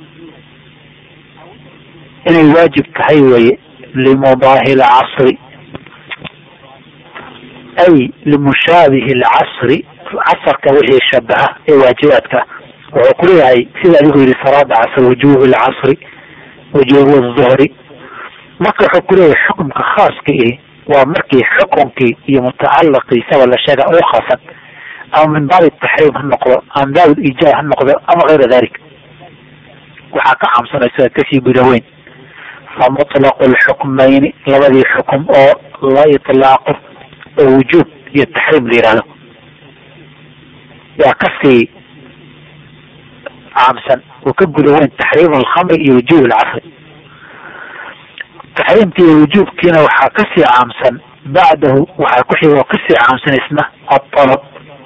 inay waajib tahay weye limudaahi lcasri ay limushaabihi lcasri casarka wixii shabaha ee waajibaadka wuxuu ku leeyahay sida adigu yidhi salaada casr wujuubi lcasri wujuubu duhri marka wuxuu ku leeyahay xukumka khaaska ihi waa markii xukunkii iyo mutacalaqiisaba la sheega ugu khaasan ama min baabi taxriim ha noqdo ama min baabi ijaab ha noqdo ama kayra dalik waxaa ka caamsanaysa kasii guda weyn fa mutlaqu lxukmayni labadii xukum oo la itlaaqo oo wujuub iyo taxriim la yihahdo waa kasii caamsan oo ka guda weyn taxriim alkhamri iyo wujuub alcasri taxriimkii iyo wujuubkiina waxaa kasii caamsan bacdahu waxaa ku xiga oo kasii caamsan isna atalab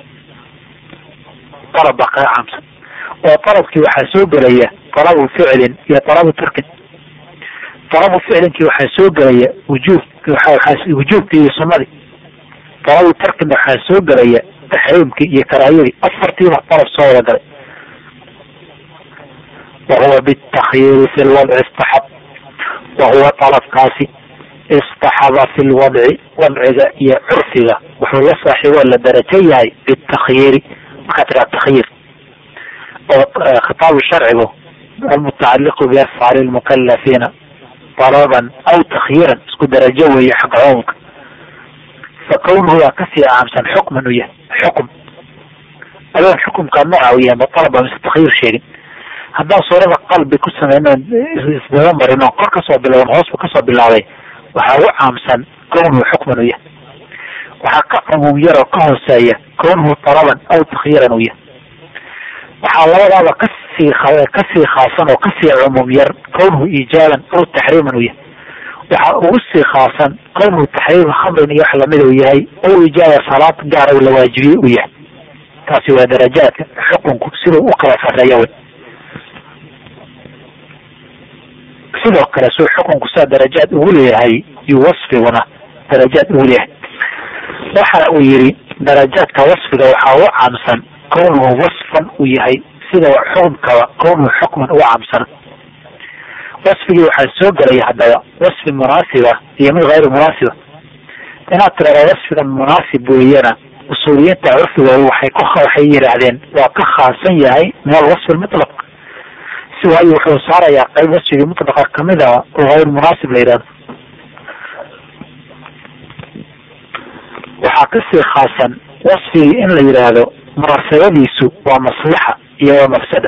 talab baa kaga caamsan oo talabkii waxaa soo gelaya talabu ficlin iyo talabu tarkin talabu ficlinkii waxaa soo gelaya wujuub wujuubkii iyo sunnadii talabu tarkina waxaa soo gelaya taxriimkii iyo karaahiyadii afartiiba talab soo wada galay wahuwa bitakyiiri fi lwadci istaxab wahuwa talabkaasi istaxaba fi lwadci wadciga iyo curfiga wuxuu la saaxiiboo la darajo yahay bitakyiiri markaa tiraa takhyiir oo khitaabu sharcigu almutacaliqu biafcaali lmukalafiina talaban aw takhyiiran isku darajo weeye xagga cumumka fa kownuhu waa kasii caamsan xukman u yahay xukum adoon xukumka nooca u yahay ma talaba mise takhyiir sheegin haddaan suurada qalbi ku sameyno isdaba marin oo kor kasoo bilowdan hoosba kasoo bilaabay waxaa ugu caamsan kownuhu xukman u yahay waxaa ka cumuum yar oo ka hooseeya kownuhu talaban aw takhyiiran u yahay waxaa labadaaba kasii kasii khaasan oo kasii cumuum yar kownuhu iijaaban aw taxriiman u yahay waxaa ugu sii khaasan kownuhu taxriima khamrin iyo wax lamida u yahay aw ijaaba salaad gaara la waajibiyey u yahay taasi waa darajaadka xukunku siduu u kala sareeya wey sidoo kale suu xukunku saa darajaad ugu leeyahay iyo wasfiguna darajaad ugu leeyahay waxa uu yihi darajaadka wasfiga waxaa ugu caamsan kownuhu wasfan uu yahay sida xukumkaba kownuhu xukman uga caamsan wasfigii waxaa soo gelaya haddaba wasfi munaasiba iyo mid hayru munaasiba inaad tirahda wasfigan munaasib weeyana usuuliyiinta curfigooda waxay ku waxay yidhaahdeen waa ka khaasan yahay min alwasfi lmutlaq si waayo wuxuu saarayaa qayb wasfigii mutlaqa kamid a oo hayr munaasib la yidhahdo waxaa kasii khaasan wasfigii in la yidhaahdo munaasabadiisu waa maslaxa iyo waa mafsada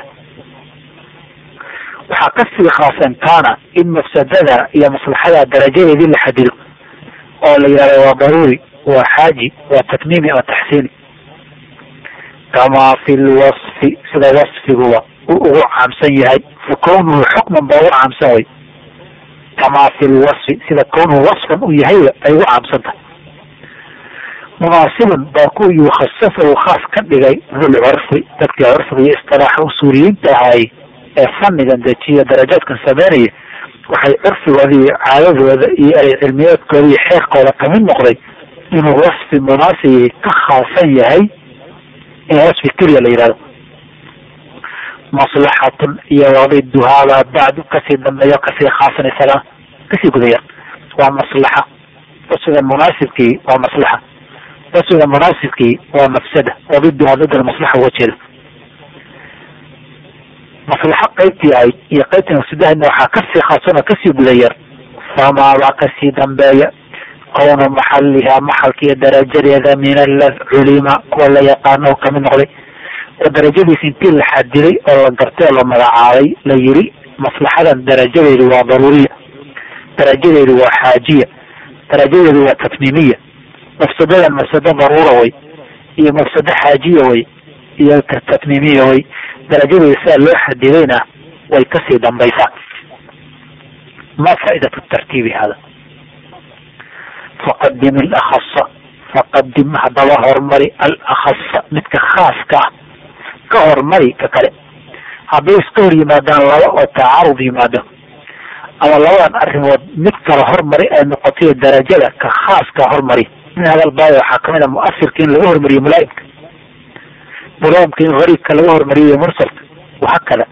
waxaa kasii khaasan kaana in mafsadada iyo maslaxada darajadeedii la xadido oo la yidhahdo waa daruuri waa xaaji waa tatmiimi ama taxsiini kamaa fi lwasfi sida wasfiguba uu ugu caamsan yahay fa kownuhu xukman baa ugu caamsan way kamaa fi lwasfi sida kownuhu wasfan uu yahayba ay ugu caamsan tahay munaasiban baa ku yukhasafa uu khaas ka dhigay dulcurfi dadkii curfiga iyo istilaaxa usuuliyiinta ahay ee fannigan dejiya darajaadkan sameynaya waxay curfigooda iyo caadadooda iyo erey cilmiyeedkooda iyo xeerkooda kamid noqday inuu wasfi munaasibi ka khaasan yahay in wasfi keliya la yihahdo maslaxatun iyo wadiduhaabaa bacdu kasii dambeeyo kasii khaasan isagana kasii gudaya waa maslaxa wasfiga munaasibkii waa maslaxa wasfiga munaasibkii waa mafsada wadiduhaa dad maslaxa uga jeeda maslaxo qaybtii ahayd iyo qaybtii mafsadahadna waxaa kasii khaasan oo kasii gudayar famaabaa kasii dambeeya kownu maxaliha maxalka iyo darajadeeda min alla culima kuwa la yaqaano oo kamid noqday oo darajadiisa intii la xadiday oo la gartay oo la magacaabay la yiri maslaxadan darajadeedu waa daruuriya darajadeedu waa xaajiya darajadeedu waa tatmiimiya mafsadadan mafsado daruura way iyo mafsado xaajiya way iyo tatmiimiya way darajadeeda sidaa loo xadidayna way kasii dambaysaa ma faaidatu tartiibi hada faqadim alakasa faqadim haddaba hormari alakasa midka khaaska ah ka hormari ka kale hadday iska hor yimaadaan laba oo tacarud yimaado ama labadan arrimood mid kale hormari ay noqotayo darajada ka khaaska hormari min hadal baayo waxaa kamid a muasirka in laga hormariyo mulaaimka mulaaimka in gariibka laga hormariyo mursalka wahakada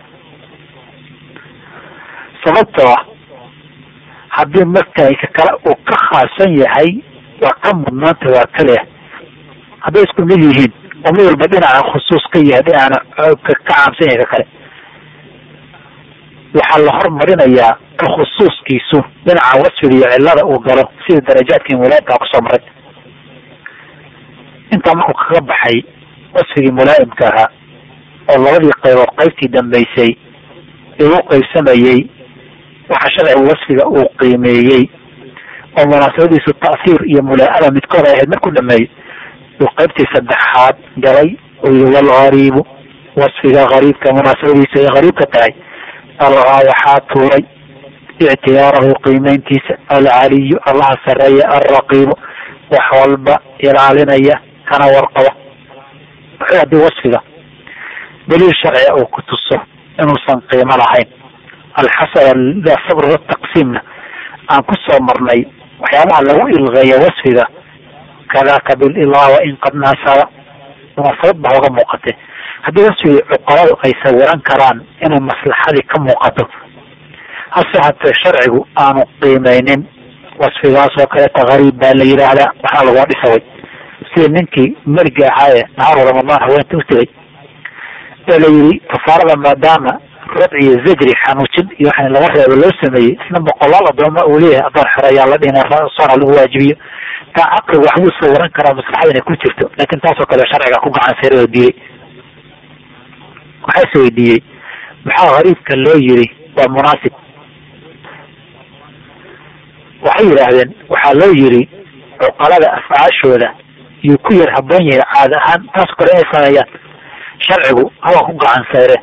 sababtoo ah haddii markayka kale uu ka khaasan yahay waa ka mudnaanta waa kale hadday isku mid yihiin oo mid walba dhinaca khusuus ka yahay dhinacana ka caamsan yahay ka kale waxaa la hormarinayaa ka khusuuskiisu dhinaca wasfiga iyo cilada uu galo sida darajaadkii mulaayimkaa kusoo maray intaa markuu kaga baxay wasfigii mulaayimka ahaa oo labadii qaybood qaybtii dambaysay ee u qaybsamayey waxa sharcigu wasfiga uu qiimeeyey oo munaasabadiisu ta'hiir iyo mulaa-ada midkood ay ahayd markuu dhameeyey uu qaybtii saddexaad galay oo yihi walgariibu wasfiga gariibka munaasabadiisu ay gariibka tahay algaa waxaa tuuray ictiyaarahu qiimeyntiisa alcaliyu allaha sareeya alraqiibu wax walba ilaalinaya kana warqaba wuxuu haddii wasfiga daliil sharciga uu ku tuso inuusan qiimo lahayn alxasan sabr taqsiimna aan ku soo marnay waxyaabaha lagu ilqeeya wasfiga kadaka bililaa in qad naasaba munaasabad ba oga muuqatay haddii wasfigii cuqaladu ay sawiran karaan inay maslaxadii ka muuqato hase hatee sharcigu aanu qiimeynin wasfigaas oo kaleeta gariib baa la yidhaahdaa waxaa lagua dhisaway sida ninkii meliga ahaaye nahaaru ramadaan haweenta u tegay ee la yidhi kafaarada maadaama rad iyo zajri xanuujin iyo waxa laga reebo loo sameeyey isna boqolaal adooma uu leeyahay adoon xore ayaa la dhina soona lagu waajibiyo taa caqliga waxbuu sawiran karaa maslaxada inay ku jirto laakin taasoo kale sharciga ku gacan sare oo diiday waxaa is weydiiyey maxaa gariibka loo yiri waa munaasib waxay yidhaahdeen waxaa loo yiri cuqalada afcaashooda yuu ku yar haboon yahay caada ahaan taasoo kale inay sameeyaan sharcigu hawaa ku gacan sayre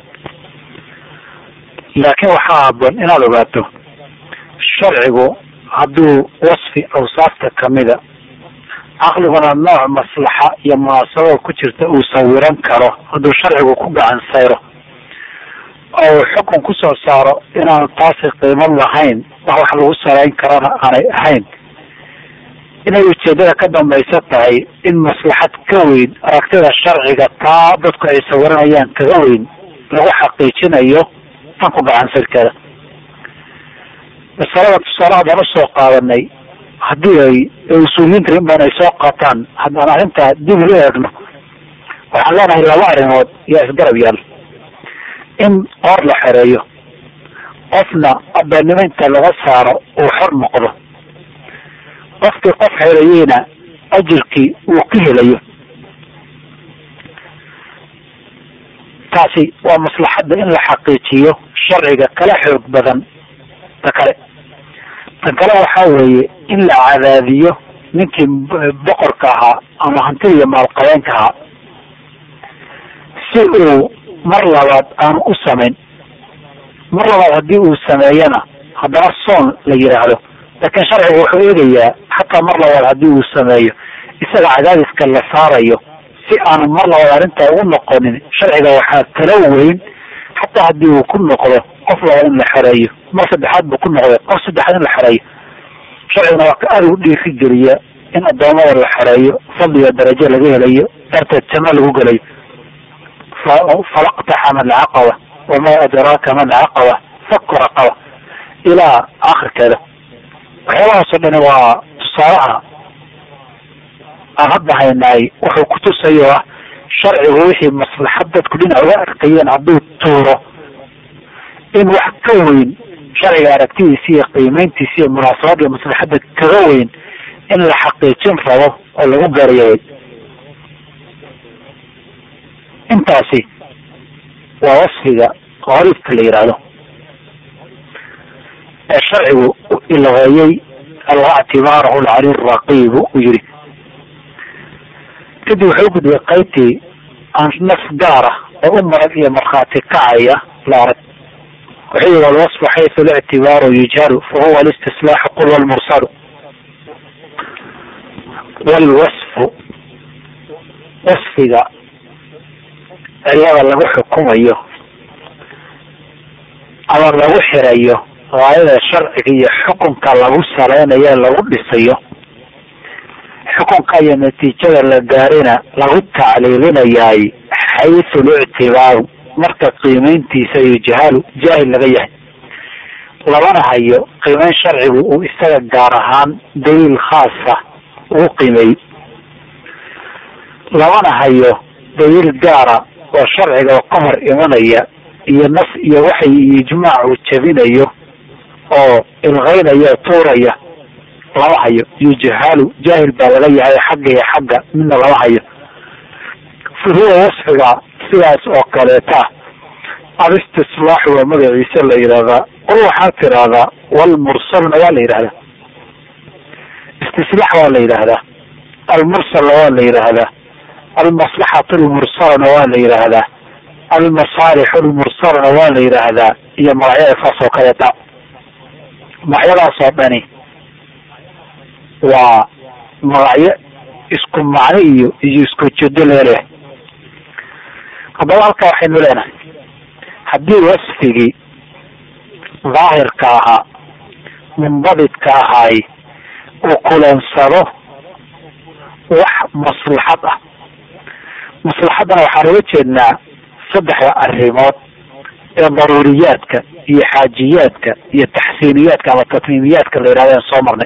laakiin waxaa haboon inaad ogaato sharcigu hadduu wasfi awsaafta kamida caqliguna nooc maslaxa iyo munaasabada ku jirta uu sawiran karo hadduu sharcigu ku gacan sayro oo uu xukun kusoo saaro inaanu taasi qiimo lahayn wax wax lagu sarayn karana aanay ahayn inay ujeedada ka dambaysa tahay in maslaxad ka weyn aragtida sharciga taa dadku ay sawiranayaan kaga weyn lagu xaqiijinayo tan ku gacan sayrkeeda masalada tusaale haddaan usoo qaadanay haddii ay usuuliyiinta in badan ay soo qaataan haddaan arrintaa dib u eegno waxaan leenahay laba arrimood yaa isgarab yaal in qoor la xereeyo qofna abeennimo inta laga saaro uu xor noqdo qofkii qof xereeyeyna ajirkii uu ka helayo taasi waa maslaxadda in la xaqiijiyo sharciga kala xoog badan ta kale tan kale waxaa weeye in la cadaadiyo ninkii boqorka ahaa ama hantida iyo maalqabeenka ahaa si uu mar labaad aanu u samayn mar labaad haddii uu sameeyana haddana soon la yidhaahdo laakiin sharcigu wuxuu eegayaa xataa mar labaad haddii uu sameeyo isaga cadaadiska la saarayo si aanu mar labaad arrintaa ugu noqonin sharciga waxaa kala weyn xataa haddii uu ku noqdo qof labaad in la xereeyo mar saddexaad buu ku noqday qof saddexaad in la xereeyo sharciguna waa ka aada ugu dhiiri geliya in addoomada la xereeyo fadliga darajo laga helayo darteed janno lagu gelayo falaqtaxama alcaqaba wamaa adraaka ma alcaqaba faku raqaba ilaa akhirkeeda waxyaabahaasoo dhani waa tusaalaha aan hadda haynaay wuxuu kutusayo ah sharcigu wixii maslaxad dadku dhinac uga arkayeen hadduu tuuro in wax ka weyn sharciga aragtidiisa iyo qiimeyntiisa iyo munaasabada maslaxadda kaga weyn in la xaqiijin rabo oo lagu gaarayaway intaasi waa wasfiga qariibka la yidhaahdo sharcigu u ilqeeyey alga ictibaarahu lcali raqiibu uu yihi kadib wuxuu u gudbay qaybtii aan naf gaara oo u marag iyo markhaati kacaya la arag wuxuu yihi walwasfu xaysu lictibaaru yujhalu fahuwa alistislaaxu qul walmursalu walwasfu wasfiga cilada lagu xukumayo ama lagu xirayo gaayada sharciga iyo xukunka lagu saleynayo lagu dhisayo xukunka iyo natiijada la gaarina lagu tacliilinayaay xaysu lictibaaru marka qiimeyntiisa yujhalu jaahil laga yahay labana hayo qiimeyn sharcigu uu isaga gaar ahaan daliil khaasa ugu qiimeeyey labana hayo daliil gaara oo sharciga oo ka hor imanaya iyo nas iyo waxay ijmaac uu jabinayo oo ilqeynaya tuuraya lama hayo yujhalu jaahil baa laga yahay xagga iyo xagga midna lama hayo fuhuwa wasfiga sidaas oo kaleeta alistislaaxu waa magaciisa la yidhahdaa qol waxaa tiraahdaa walmursalna waa la yidhahdaa istislaax waa la yidhaahdaa almursalna waa la yidhaahdaa almaslaxatu lmursalana waa la yidhaahdaa almasaalixu lmursalana waa la yidhaahdaa iyo magacyada saas oo kaleeta magacyadaas oo dhani waa magacyo isku macno iyo iyo isku jeedo laga leeyahay haddaba halkaa waxaynu leenahay haddii wasfigii daahirka ahaa munbadidka ahaay uu kulansado wax maslaxad ah maslaxaddana waxaan uga jeednaa saddexda arrimood ee daruuriyaadka iyo xaajiyaadka iyo taxsiiniyaadka ama tatmiimiyaadka la yidhahda soo marnay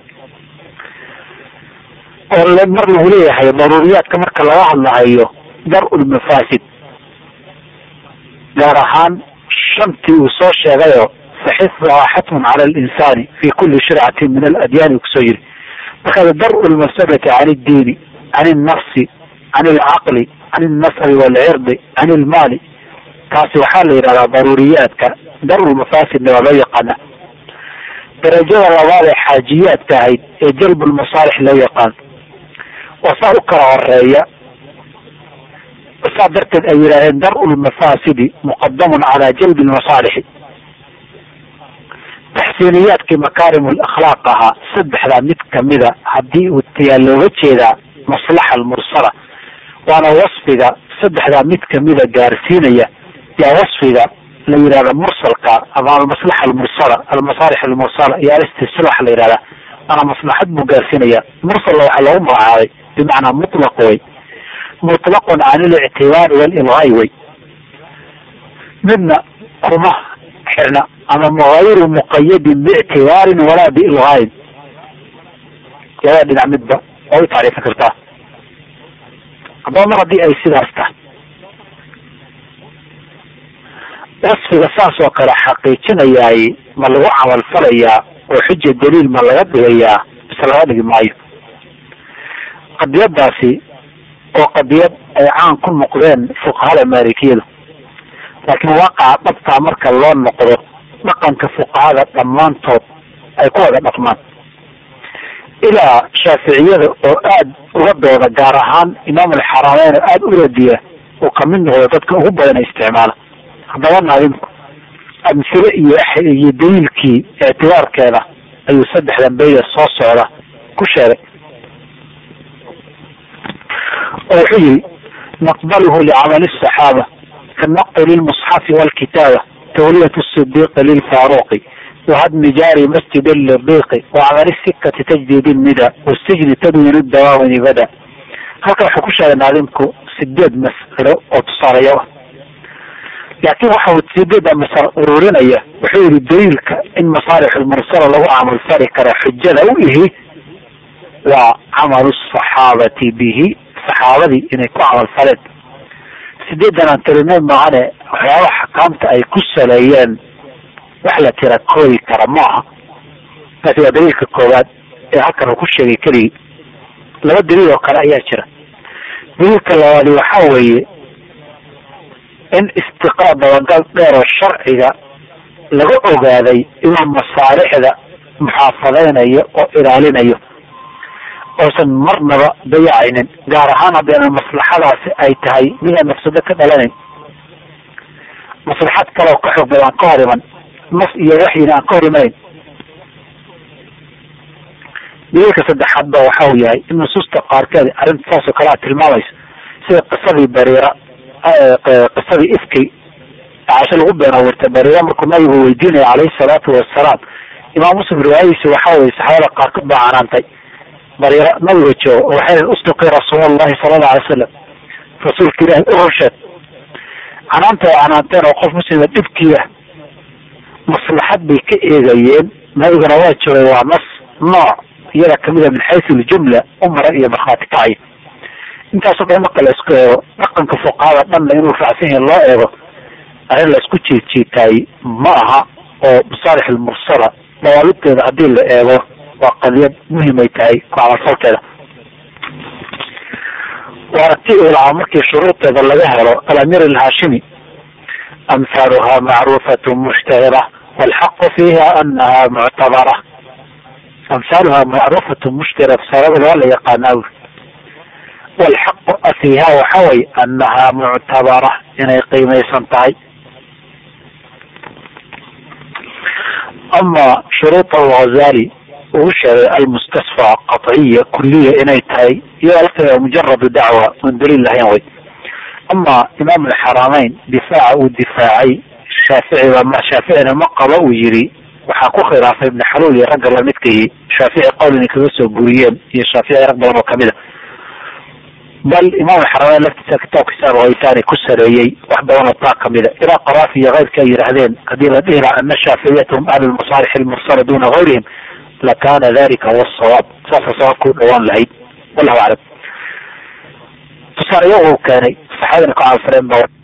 oo mar lagu leeyahay daruuriyaadka marka laga hadlahayo dar-ul mafaasid gaar ahaan shantii uu soo sheegayo faxifduhaa xatmun cala alinsani fi kuli shircatin min aladyaani kusoo yiri markaas dar-u lmafsadati can iddiini can ilnafsi can ilcaqli can ilnasabi waalcirdi can ilmaali taasi waxaa la yidhahdaa daruuriyaadka dar-ulmafaasidna waa loo yaqaana darajada labaad ee xaajiyaadka ahayd ee jalbulmasaalix loo yaqaan waa saa u kala horeeya saa darteed ay yidhahdeen dar-u lmafaasidi muqadamun calaa jalbi lmasaalixi taxsiiniyaadkii makaarim lakhlaaq ahaa saddexdaa mid kamida haddii uu tayaa looga jeedaa maslaxa almursala waana wasfiga saddexdaa mid kamida gaarsiinaya yaa wasfiga la yidhahda mursalka ama almaslaxa almursala almasaalix almursala iyo alistislaax la yidhahda waana maslaxad buu gaarsiinaya mursalna waxaa loogu magacaabay bimacnaa mutlaq way mutlaqun can ilictibaari walilgaay way midna kuma xirna ama mugayru muqayadin biictibaarin walaa biilgaayin labada dhinac midba waa u tacriifin kartaa haddaba mar haddii ay sidaas tahay wasfiga saas oo kale xaqiijinayaay ma lagu camal falayaa oo xuja daliil ma laga dhigayaa mise laga dhigi maayo qadiyadaasi oo qadiyad ay caan ku noqdeen fuqahada maalikiyadu laakiin waaqaca dhabtaa marka loo noqdo dhaqanka fuqahada dhammaantood ay ku wada dhaqmaan ilaa shaaficiyada oo aada uga dooda gaar ahaan imaam alxarameyn oo aada u radiya uu kamid noqdo dadka ugu badan isticmaala haddaba naadinku amsile iyo iyo daliilkii ictibaarkeeda ayuu saddexdan beyda soo socda ku sheegay oo wuxuu yihi naqbaluhu licamali الصaxaaba kanaqi lilmusxafi wاlkitaaba tawliyat الصidiqi lilfaaruqi wahadmi jaari masjid liriqi wacmali sikati tajdid nida wasijni tadwin dawaawini bada halkan wuxuu ku sheegay naadinku sideed mas'alo oo tusaalayo ah laakiin waxa uu sideeda masalo ururinaya wuxuu yihi daliilka in masaalix lmursala lagu camal fali kara xujada u ihi waa camalu saxaabati bihi saxaabadii inay ku camal faleen sideedan aan tirinay maahane waxyaaba xakaamta ay ku saleeyeen wax la tira koodi kara maaha taasi waa daliilka koowaad ee halkan uu ku sheegay keligii laba daliil oo kale ayaa jira daliilka labaadi waxa weeye in istiqaa dabagal dheer oo sharciga laga ogaaday inuu masaalixda muxaafadaynayo oo ilaalinayo oosan marnaba dayacaynin gaar ahaan haddayna maslaxadaasi ay tahay mid aan mafsado ka dhalanayn maslaxad kaleoo ka xoog badan ka hor iman nas iyo waxyina aan ka hor imanayn daliilka saddexaad ba waxa uu yahay in nusuusta qaarkeed arrinta saas oo kale a tilmaamayso sida qisadii bariira qisadii ifkay caasho lagu been abuurtay bariira markuu nabigu weydiinaya calayhi salaatu wasalaam imaam muslim riwaayadiisa waxa weye saxaabada qaarkood baa canaantay bariira nabiga joogo oo waxay ustuqi rasuulallahi sala allahu alay wasalam rasuulka ilahi u horsheed canaanta ay canaanteen oo qof muslima dhibkiiba maslaxad bay ka eegayeen nabiguna waa joogay waa nas nooc iyada kamida min xaysu ljumla umara iyo markhaati kacay intaasoo dhan marka la isku eego dhaqanka fuqahada dhanna inuu raacsan yahay loo eego arrin la isku jiidjiitaay ma aha oo masaalix almursala dawaabiteeda haddii la eego waa qadiyad muhimay tahay ku camalfalkeeda waana ti uu lahaa markii shuruudeeda laga helo alamir alhaashimi amhaaluha macruufatu mushtahira walxaqu fiiha anaha muctabara amhaaluha macruufatu mushtahira fasaaradooda waa la yaqaanaa walxaqu fiiha waxa way anaha muctabara inay qiimaysan tahay ama shuruud alghazali uu sheegay almustasfa qaطciya kuliya inay tahay iyadoo lafteeda mujaradu dacwa oon daliil lahayn way ama imaam alxaramayn difaaca uu difaacay shaaficiba ma shaaficina ma qaba uu yiri waxaa ku khilaafay ibn xaluul iyo ragga lamidkahi shaafici qowl inay kaga soo guriyeen iyo shaafici rag badan oo kamid a bal imaam alxaramayn laftiisa kitaabkiisa alghaytaani ku sareeyey wax badan oo taa kamida ilaa qaraafi iyo keyrka ay yidhaahdeen haddii la dhihi laha ana shaaficiyata hum ahlu lmasaalix almursala duna gayrihim lakana dalika huwa sawaab saasa sawaabka u dhawaan lahayd wallahu aclam tusaalayo uu keenay saxaabadina ka caanfareen ba